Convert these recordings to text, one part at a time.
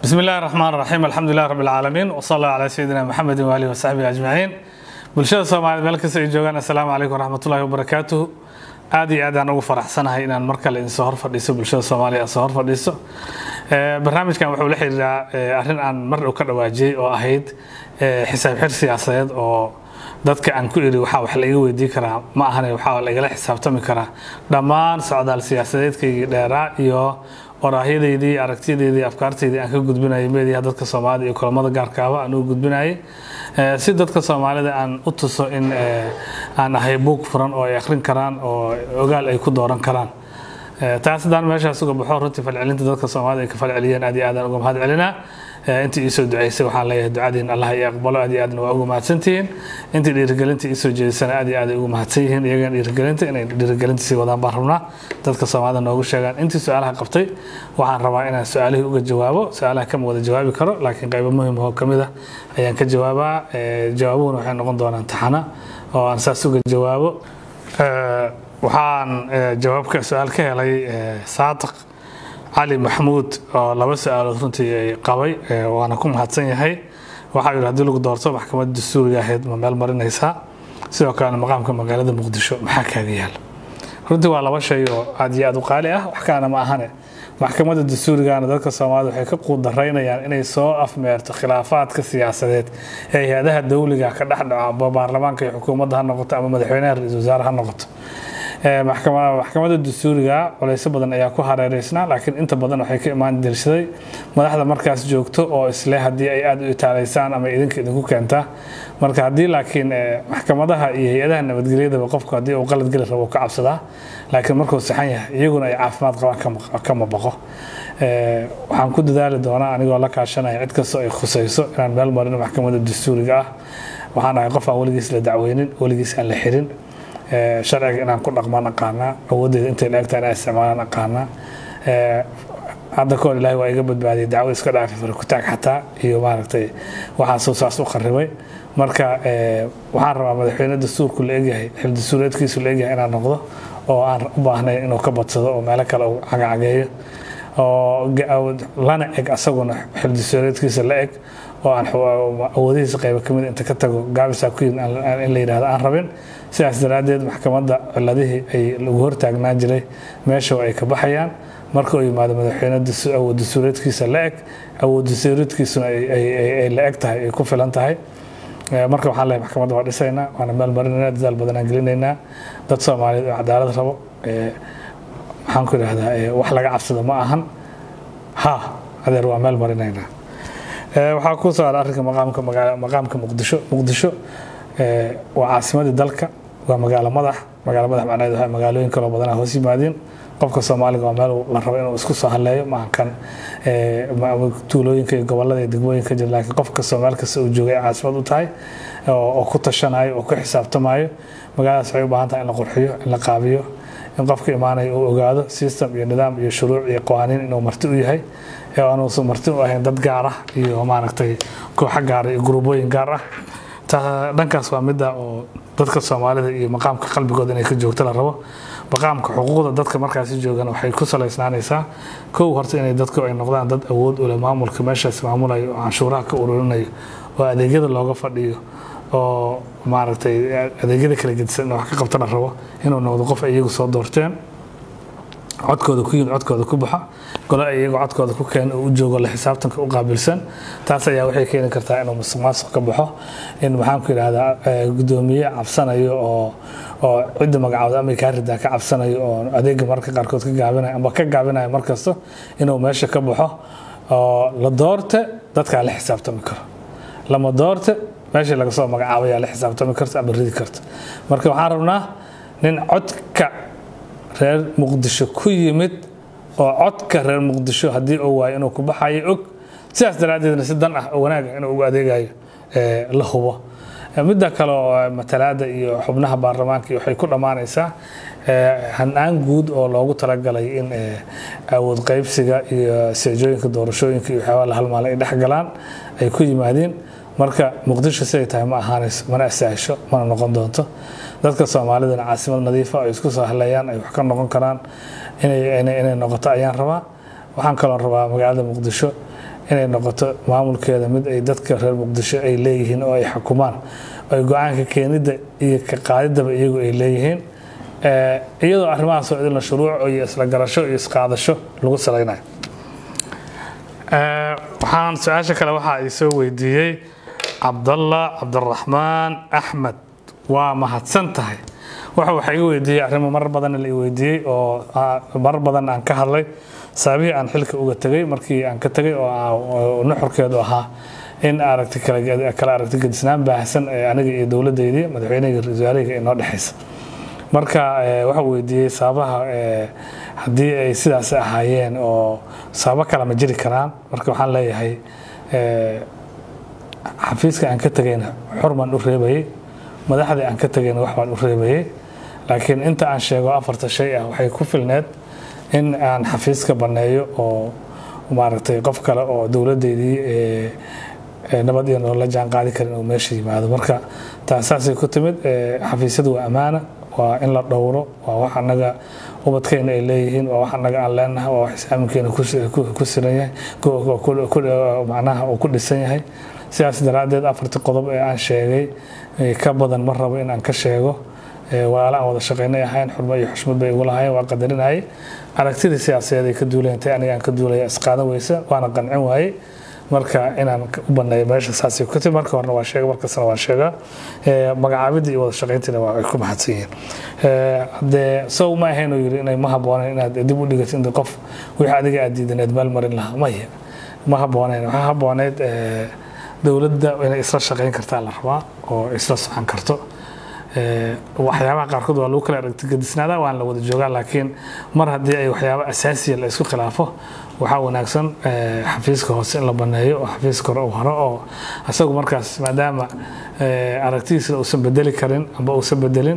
bismi illahi raxmaan raxiim alxamdu lilah rabi alcaalamiin wsal allah calaa sayidina maxamedin waalihi wasaxbihi ajmaciin bulshada soomaaliyed meel kasta ay joogaan assalaamu calaykum waraxmatullahi wabarakaatuhu aad iyo aad aan ugu faraxsanahay inaan mar kale idinsoo hor fadhiiso bulshada soomaaliya soo hor fadhiiso barnaamijkan wuxuu la xiriiraa arrin aan mar dhow ka dhawaajiyey oo ahayd xisaab xir siyaasadeed oo dadka aan ku iri waxaa wax laiga weydii karaa ma ahane waxaa laigala xisaabtami karaa dhammaan socdaal siyaasadeedkaygii dheeraa iyo waraahyadaydii aragtiyadeydii afkaartaydii aan ka gudbinayay meediyaha dadka soomaalida iyo kulamada gaarkaaba aan ugu gudbinayay si dadka soomaalida aan u tuso in aan ahay buug furan oo ay akhrin karaan oo ogaal ay ku dooran karaan taas haddaan meeshaas uga baxo runtii falcelinta dadka soomaalida ay ka falceliyeen aad iyo aadaan uga mahad celinaa intii iisoo duceysay waxaan leeyahay ducadiin allah iyo aqbalo aad iyo aadna waa ugu mahadsantihiin intii dhiirigelinta iisoo jeedisana aad iyo aad ay ugu mahadsan yihiin iyagan dhiirigelinta inay dhiirigelinta sii wadaan baan rabnaa dadka soomaalida noogu sheegaan intii su-aalaha qabtay waxaan rabaa inaan su-aalihii uga jawaabo su-aalaha kama wada jawaabi karo laakiin qaybo muhim oo kamid ah ayaan ka jawaabaa jawaabuhuna waxay noqon doonaan taxana oo aan saas uga jawaabo waxaan jawaabka su-aal ka helay saadiq cali maxmuud oo laba su-aalood runtii ay qabay waana ku mahadsan yahay waxaa yidhi hadii lagu doorto maxkamadda dastuuriga ahayd ma meel marinaysaa sidoo kalena maqaamka magaalada muqdisho maxaa kaaga yaala runtii waa laba shay oo aad iyo aad u qaali ah wax kalena ma ahane maxkamadda dastuurigana dadka soomaalida waxay ka quudaraynayaan inay soo afmeerto khilaafaadka siyaasadeed ee hay-adaha dowliga ka dhex dhaco amba baarlamaanka iyo xukuumadda ha noqoto ama madaxweynaha ra-iisul wasaare ha noqoto maxkamadda dastuuriga culeysyo badan ayaa ku hareereysnaa laakiin inta badan waxay ka imaan dirshaday madaxda markaas joogto oo isle haddii ay aada u itaalaysaan ama idinka idinku keentaa marka haddii laakiin maxkamadaha iyo hay-adaha nabadgelyadaba qofku haddii uu qalad geli rabo ka cabsadaa laakiin markuu saxan yahay iyaguna ay caafimaad qabaan kama baqo waxaan ku dadaali doonaa anigoo la kaashanaya cid kastoo ay khusayso inaan meel marino maxkamadda dastuuriga ah waxaan ahay qof aan weligiis la dacweynin weligiis aan la xirin sharciga inaan ku dhaqmaan aqaanaa awooddeeda intay la-egtaa inaan isticmaalaan aqaanaa hadda kahor ilaahay waa iga badbaadiyay dacwo iska dhaafay farkutaag xataa iyo maaragtay waxaasuu saas u qaribay marka waxaan rabaa madaxweyne dastuurku la egyahay xil dastuureedkiisu la egyahay inaan noqdo oo aan u baahnayn inuu ka badsado oo meelo kale uu cagacageeyo oo lana eg asaguna xil dastuureedkiisa la eg oo aan awoodihiisa qayba kamid inta ka tago gaabisaa ku yimid in la yidhahdo aan rabin sidaas daraaddeed maxkamadda ciladihii ay lagu hortaagnaan jiray meesha ay ka baxayaan marka uu yimaado madaxweyne awood dastuureedkiisa la eg awood dastuureedkiisuna ay la eg tahay ay ku filan tahay marka waxaan leeyahay maxkamadda waa dhisaynaa waana meel marinaynaa dadaal badan aan gelinaynaa dad soomaaliyeed oo cadaalad rabo maxaan ku idhahdaa wax laga cabsado ma ahan ha adeer waa meel marinaynaa waxaa ku soo ara arrinka maqaamka maqaamka muqdisho muqdisho waa caasimadii dalka waa magaalo madax magaalo madax macnaheed waxaa magaalooyin kaloo badanaa hoos yimaadiin qofka soomaaliga waa meel la rabo inuu isku soo hadleeyo maaha kan tuulooyinka iyo gobolada iyo degmooyinka jira laakiin qof kastoo meel kasta uu joogay caasimad u tahay oo ku tashanayo oo ku xisaabtamayo magaaladaas waxay u baahan tahay in la qurxiyo in la qaabiyo in qofka imaanaya uu ogaado system iyo nidaam iyo shuruuc iyo qawaaniin inuu marti u yahay ee aanuusan marti u ahayn dad gaar ah iyo maaragtay kooxo gaara iyo guruubooyin gaar ah dhankaas waa midda oo dadka soomaalida iyo maqaamka qalbigooda inay ka joogto la rabo maqaamka xuquuqda dadka markaasi joogan waxay ku salaysnaanaysaa kow horta inay dadku ay noqdaan dad awood ule maamulka meeshaas maamulayo oo canshuuraha ka ururinayo oo adeegyada looga fadhiyo oo maaragtay adeegyada kala gedisan in wax ka qabta la rabo inuu noqdo qof ay iyagu soo doorteen codkooda ku yimid codkooda ku baxa golo ay iyagu codkooda ku keena oo u joogo la xisaabtanka u qaabilsan taas ayaa waxay keeni kartaa inuu musuq maasuq ka baxo in maxaan ku yidhahdaa guddoomiye cabsanayo oo oo cidda magacaawda ama kaa ridaa ka cabsanayo oo adeega marka qaarkood ka gaabinayo amba ka gaabinayo mar kasta inuu meesha ka baxo oo la doorte dadkaa la xisaabtami karo lama doorte meeshii laga soo magacaabayaa la xisaabtami karta ama ridi karta marka waxaan rabnaa nin codka reer muqdisho ku yimid oo codka reer muqdisho haddii uu waayo inuu ku baxayo og sidaas daraaddeedna si dan ah oo wanaaga inuu ugu adeegayo la hubo midda kale oo matalaada iyo xubnaha baarlamaanka waxay ku dhammaanaysaa hanaan guud oo loogu talagalay in awood qaybsiga iyo seejooyinka doorashooyinka iyo waxyaabaa la halmaala ay dhex galaan ay ku yimaadeen marka muqdisho siday tahay ma ahaanayso mana asaasho mana noqon doonto dadka soomaalidana caasimad nadiifa ay isku soo haleeyaan ay wax ka noqon karaan inay noqoto ayaan rabaa waxaan kaloo rabaa magaalada muqdisho inay noqoto maamulkeeda mid ay dadka reer muqdisho ay leeyihiin oo ay xukumaan ay go-aanka keenidda iyo ka qaadidaba iyagu ay leeyihiin iyadoo arrimahaasoo idinla shuruuc iyo isla garasho iyo isqaadasho lagu salaynayo waxaan su-aasha kale waxaa ay soo weydiiyey cabdalla cabdiraxmaan axmed waa mahadsan tahay waxa waxa iga weydiiyey arrimo marar badan la weydiiyey oo marar badan aan ka hadlay saabihii aan xilka uga tegay markii aan ka tegay oo nuxurkeedu ahaa in aragti kala aragti gedisnaan baahsan ee aniga iyo dowladdeydii madaxweyneyga ra-iisul wasaarihii inoo dhexaysa marka waxa weydiiyey sababaha haddii ay sidaas ahaayeen oo sababo kale ma jiri karaan marka waxaan leeyahay xafiiska aan ka tegayna xurman u reebayay madaxdii aan ka tegayna wax baan u reebayay laakiin inta aan sheego afarta shay ah waxay ku filneed in aan xafiiska banneeyo oo maaragtay qof kale oo dowladdeydii nabad iyo nolola jaan qaadi karin oo meesha yimaado marka taasaasay ku timid xafiisyadu waa ammaana waa in la dhowro waa wax annaga ubadkeena ay leeyihiin waa wax annaga aan leenahay waa wax islaaminkeena ku siran yahay macnaha uu ku dhisan yahay sidaas daraaddeed afartii qodob ee aan sheegay ka badan ma rabo in aan ka sheego walaala aan wada shaqaynay ahayn xurmo iyo xushmad bay igu lahayn waa qadarinayay aragtidii siyaasadeed ay ka duulayntay aniga aan ka duulaya isqaadan weysa waana qancin waayey marka inaan u baneeyo meesha saasay ku timi marka horena waa sheega markastana waan sheegaa magacaabidii iyo wada shaqayntiina waa ay ku mahadsan yihiin haddee sow ma ahayn oo yiri inay ma habboonayn inaad dib u dhigato inta qof wixii adiga aad diidaneed meel marin lahaa maya ma habboonayn waxaa habboonayd dowladda inay isla shaqayn kartaa la rabaa oo isla socon karto waxyaabaha qaarkood waa lagu kala aragtigadisnaada waan la wada joogaa laakiin mar haddii ay waxyaaba asaasiya la isku khilaafo waxaa wanaagsan xafiiska hoose in la baneeyo oo xafiiska hore uu haro oo isagu markaas maadaama aragtidiisna uusan bedeli karin amba uusan bedelin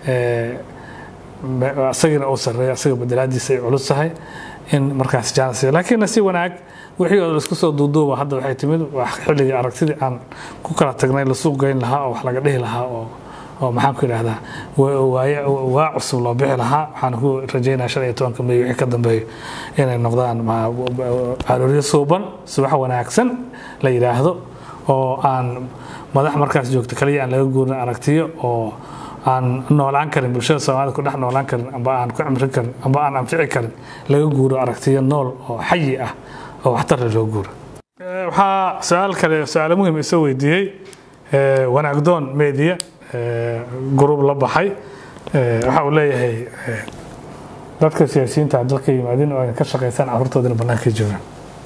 isagiina uu sareeyo isaga bedelaadiisa ay culus tahay in markaas jaanis laakiin si wanaag wixii oo laisku soo duuduuba hadda waxay timid xilligii aragtidii aan ku kala tagnay la suuq geyn lahaa oo wax laga dhihi lahaa oo oo maxaan ku idhahdaa waa cusub loo bixi lahaa waxaan ku rajaynaya shan iyo tobanka may wixii ka dambeeyo inay noqdaan arooryo suuban subax wanaagsan la yidhaahdo oo aan madax markaas joogto kaliya aan laga guurin aragtiyo oo aan noolaan karin bulshada soomaalida ku dhex noolaan karin amba aan ku cimrin karin amba aan anfici karin laga guuro aragtiyo nool oo xayi ah oo waxtarle loo guuro waxaa su-aal kale su-aalo muhim isoo weydiiyey wanaagdoon media gurub la baxay waxa uu leeyahay dadka siyaasiyiinta dalka yimaadin oo ay ka shaqaysaan carruurtoodina banaanka joogaan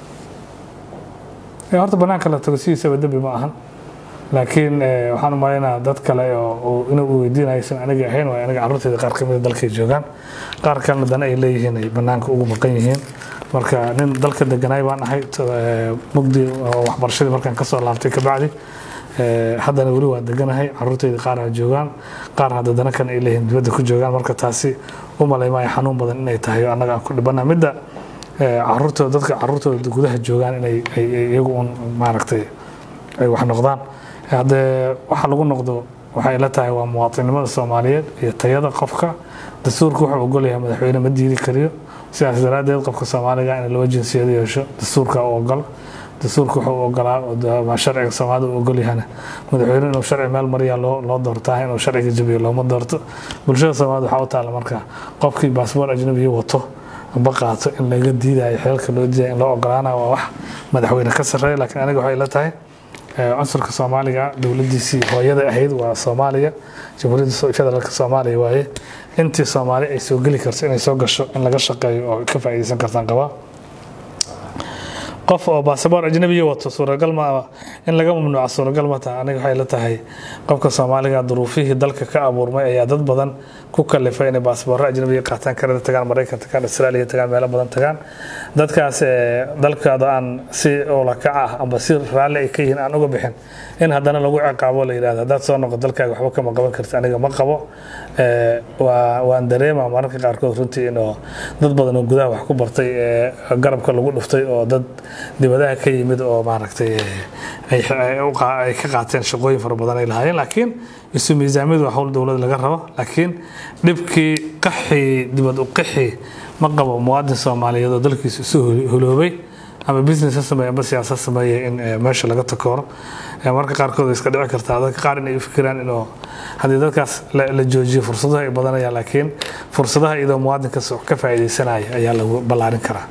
horta banaanka la tago sidiisaba dembi ma ahan laakiin waxaan u malaynaa dad kale oo inuu weydiinaysan aniga ahayn waa aniga carruurteeda qaar kamida dalkay joogaan qaar kalena dana ay leeyihiin ay banaanka ugu maqan yihiin marka nin dalka deganaay baan ahay mugdi waxbarashadii markaan kasoo laabtay kabacdi haddana weli waa deganahay caruurteyda qaar a joogaan qaar hadda dana kan ay leeyihiin dibadda ku joogaan marka taasi u malaymaayo xanuun badan inay tahay oo annaga aan ku dhibana midda caruurtooda dadka caruurtooda gudaha joogaan inay iyagu un maaragtay ay wax noqdaan haddee waxa lagu noqdo waxay la tahay waa muwaatinnimada soomaaliyeed iyo tayada qofka dastuurka wuxuu ogol yahay madaxweyne ma diidi kariyo sidaas daraaddeed qofka soomaaliga in laba jinsiyad yeesho dastuurka u ogol dastuurka wuxuu ogolaa sharciga soomaalida u ogol yahana madaxweyne inuu sharci meel mariya loo doortaa inuu sharciga jabiyo looma doorto bulshada soomaalida waxaa u taalla marka qofkii baasboor ajnabiya wato amba qaato in laga diidayo xeelka loo diidaya in loo ogolaanayo waa wax madaxweyne ka sarreeya laakiin aniga waxay la tahay cunsurka soomaaliga dowladiisii hooyada ahayd waa soomaaliya jamhuuriyadda federaalka soomaaliya waaye intii soomaali ay soo geli karto inay soo gasho in laga shaqeeyo oo ka faa'iidaysan kartaan qabaa qof oo baasaboor ajnabiya wato suuragal ma in laga mamnuuca suuragal ma taha aniga waxay la tahay qofka soomaaliga duruufihii dalka ka abuurmay ayaa dad badan ku kalifay inay baasaboorro ajnabiya qaataan kanada tagaan maraykan tagaan israailiya tagaan meelo badan tagaan dadkaas dalkaada aan si olakac ah amba si raalli ay ka yihiin aan uga bixin in haddana lagu ciqaabo la yidhahdo haddaad soo noqo dalkaaga waxba kama qaban karta aniga ma qabo waan dareema mararka qaarkood runtii inuu dad badan oo gudaha wax ku bartay garabka lagu dhuftay oo dad dibadaha ka yimid oo maaragtay ay ka qaateen shaqooyin fara badan ay lahaayeen laakiin isu miisaamiyadu waa hawl dowlad laga rabo laakiin dhibkii qaxii dibad u qaxii ma qabo muwaadin soomaaliyeed oo dalkiisa isu huloobay ama business ha sameeye ama siyaasad sameeye in meesha laga takooro marka qaarkood way iska dhici kartaa dadka qaar inay u fikiraan inuu haddii dadkaas la joojiyo fursadaha ay badanayaan laakiin fursadaha iyadoo muwaadinkaas ka faa'iidaysanaya ayaa lagu ballaarin karaa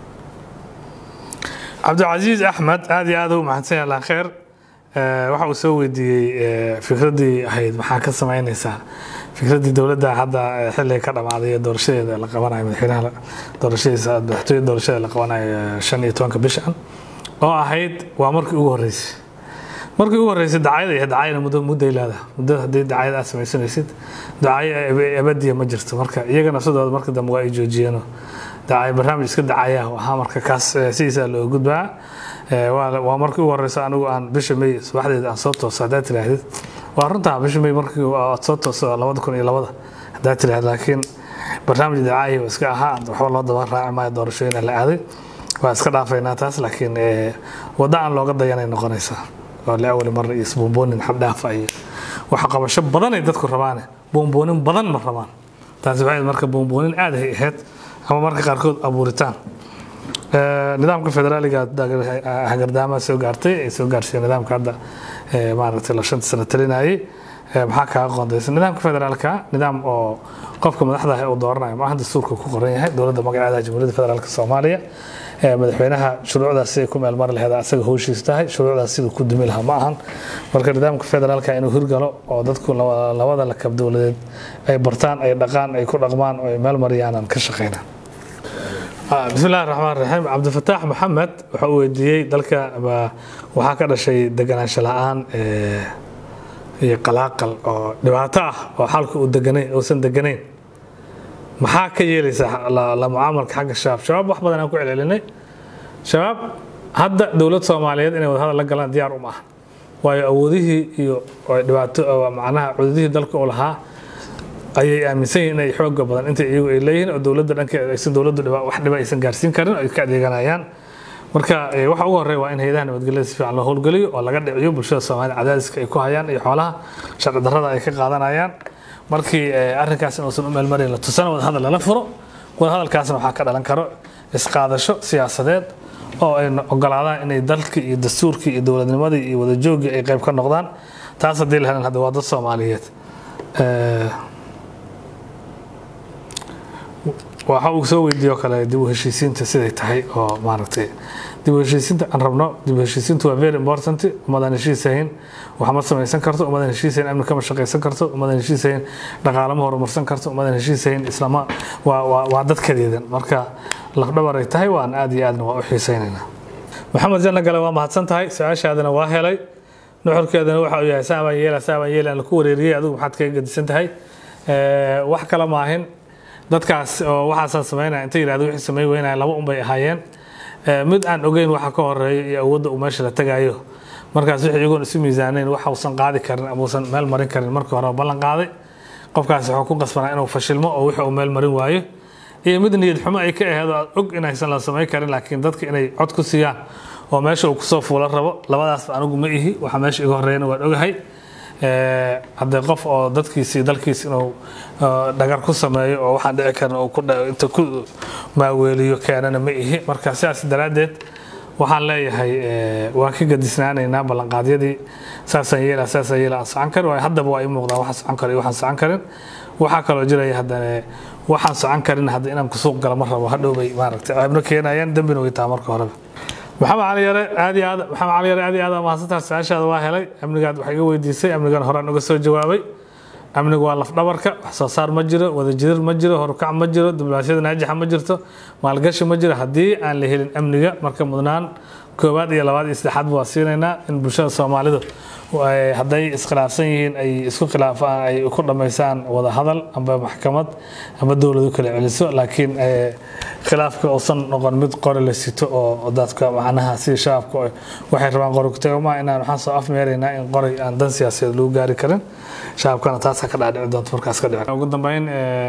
cabdilcasiis axmed aad iyo aad u mahadsan yahay allah kheer waxa uu soo weydiiyey fikraddii ahayd maxaa ka samaynaysaa fikraddii dowladda hadda xilliga ka dhammaaday ee doorashadeeda la qabanayo madaxweynaha doorashadiisa madaxtooyada doorashada la qabanayo shan iyo tobanka bishan oo ahayd waa markii ugu horreysay markii ugu horreysay dacayada iyo dacayana muddo mudday leedahay muddo haddii dacayada aad samaysanaysid dacayo abadiya ma jirto marka iyaga nafsadooda marka dambe waa ay joojiyeenoo dacay barnaamij iska dacaya ahaa marka kaas sidiisaa loo gudbaa waa markii ugu horeysa anigu aan bisha may subaxdeeda aan soo tooso haddaad tiraahdid waa runtaa bisha may markii aad soo tooso labada kun iyo labada haddaad tirahdid laakiin barnaamij dacaayi waa iska ahaa waxba loo daba raaci maayo doorashooyina la aaday waa iska dhaafaynaa taas laakiin waddo aan looga dayanay noqonaysaa oo liawali mar iyo isbuunboonin xaddhaafa iyo waxa qabasho badan ay dadku rabaane buunboonin badan ma rabaan taasi waxay marka buunboonin aad ay ahayd ama marka qaarkood abuuritaan nidaamka federaaliga hagardaamaha soo gaartay ay soo gaarsiiyeen nidaamka hadda maaragtay la shanta sano talinayay maxaa kaaga qoondaysa nidaamka federaalka nidaam oo qofka madaxda ah uu dooranayo maaha dastuurka ku qoran yahay dowladda magaceeda jamhuuriyadda federaalka soomaaliya madaxweynaha shuruucdaas siday ku meel mari laheed asaga howshiis tahay shuruucdaas siduu ku dumi lahaa ma ahan marka nidaamka federaalka inuu hirgalo oo dadku labada lakab dowladeed ay bartaan ay dhaqaan ay ku dhaqmaan oo ay meel mariyaanan ka shaqeynaa bismi illahi raxmaan raxiim cabdifataax maxamed waxa uu weydiiyey dalka waxaa ka dhashay deganaansho la-aan iyo qalaaqal oo dhibaato ah oo xalka uu deganay uusan deganayn maxaa ka yeelaysa la mucaamalka xagga shabaab shabaab wax badan aan ku celcelinay shabaab hadda dowlad soomaaliyeed inay wadahadal la galaan diyaar uma aha waayo awoodihii iyo dhibaato macnaha cududihii dalka u lahaa ayay aaminsan yihiin inay xooga badan inta iyagu ay leeyihiin oo dowladda dhankeeda aysan dowladdu wax dhiba aysan gaarsiin karin oo ay ka adeeganayaan marka waxa ugu horreya waa in hayadaha nabadgelyada si fiican loo howlgeliyo oo laga dhiciyo bulshada soomaalida cadaadiska ay ku hayaan iyo xoolaha sharci darrada ay ka qaadanayaan markii arrinkaas inuusan u meelmarin la tusana wadahadal lala furo wadahadalkaasna waxaa ka dhalan karo isqaadasho siyaasadeed oo ay ogolaadaan inay dalkii iyo dastuurkii iyo dowladnimadii iyo wadajooggii ay qayb ka noqdaan taas haddii la helan hadda waa dad soomaaliyeed waxa uu soo weydiiyo kale dib u heshiisiinta siday tahay oo maaragtay dib u heshiisiinta aan rabno dib u heshiisiintu waa very important ummadaan heshiisahayn wax ma samaysan karto ummadaan heshiisahayn amni kama shaqaysan karto ummadaan heshiisahayn dhaqaale ma horumarsan karto ummadaan heshiisahayn islama waa waa waa dadkadeedan marka lafdhabar ay tahay waan aad iyo aadna waa u xiisaynaynaa maxamed janna gale waa mahadsan tahay su-aashaadana waa helay nuxurkeedana waxa uu yahay saabaan yeela saabaan yeela aan laku wareeriyey adigu maxaad kaga gedisan tahay wax kale maahin dadkaas oo waxaasaan samaynaya inta yidhahdo wixii samayn weynaya laba un bay ahaayeen mid aan ogeyn waxa ka horeeya iyo awoodda uu meesha la tagayo markaas wixii iyagoon isu miisaanayn waxa uusan qaadi karin ama uusan meel marin karin markii hore ballan qaaday qofkaas wuxuu ku qasbanaa inuu fashilmo oo wixii uu meel marin waayo iyo mid niyad xumo ay ka aheed oo og inaysan la samayn karin laakiin dadka inay cod ku siiyaan oo meesha uu kusoo fuula rabo labadaasba anigu ma ihi waxa meesha iga horeeyana waan ogahay haddee qof oo dadkiisi dalkiis inuu dhagar ku sameeyo oo waxaan dhici karin inta ku maaweeliyo keenana ma ihi marka sidaas daraaddeed waxaan leeyahay waan ka gadisnaanaynaa ballanqaadyadii saasaan yeela saasaan yeela aan socon karin waayo haddaba waa ii muuqdaa waxaan socon karin waxaan socon karin waxaa kaloo jiraya haddana waxaan socon karin hadda inaan ku suuq gala ma rabo hadhow bay maaragtay ceebno keenayaan dembina way taha marka horeba maxamed cali yare aad iyo aad maxamed cali yare aad iyo aad mahadsantaha su-aashaada waa helay amnigaad wax iga weydiisay amnigan horaan uga soo jawaabay amnigu waa lafdhabarka wax soo saar ma jiro wadajir ma jiro horukac ma jiro diblomaasiyada naajixa ma jirto maalgashi ma jiro haddii aan la helin amniga marka mudnaan koowaad iyo labaad iyo saddexaad waa siinaynaa in bulshada soomaalidu hadday iskhilaafsan yihiin ay isku khilaafaan ay ku dhammaysaan wada hadal amba maxkamad amba dowladu kala celiso laakiin khilaafka uusan noqon mid qori la sito oo dadka macnaha sida shabaabka waxay rabaan qori kutagama inaan waxaan soo afmeeraynaa in qori aan dan siyaasadeed lagu gaari karin shabaabkana taasaa ka dhaadhici doonta markaas ka dhici ugu dambeyn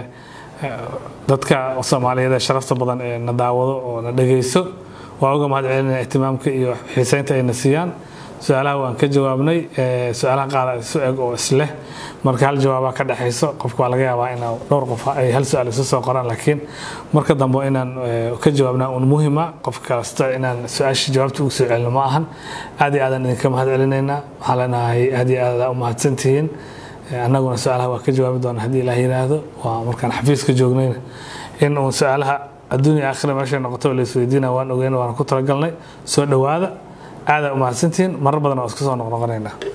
dadka soomaaliyeed ee sharafta badan ee na daawado oo na dhegeyso waa uga mahad celinaya ihtimaamka iyo xiiseynta ayna siiyaan su-aalaha waan ka jawaabnay su-aalaha qaar isu eg oo isleh marka hal jawaabaa ka dhexayso qofka waa laga yaabaa inaa dhowr qof ay hal su-aal isu soo qoraan laakiin marka dambe inaan ka jawaabnaa un muhima qof kasta inaan su-aasha jawaabta ugu soo celino ma ahan aad iyo aadan idinka mahad celinaynaa waxaan leenahay aad iyo aad u mahadsantihiin annaguna su-aalaha waa ka jawaabi doona haddii ilaah yiraahdo waa markaan xafiiska joognayna in uun su-aalaha adduunya aakhira meeshay noqoto la isweydiina waan ogeyn waana ku talagalnay soo dhowaada aadaa u mahadsantihiin marar badan waa isku soo noqnoqonaynaa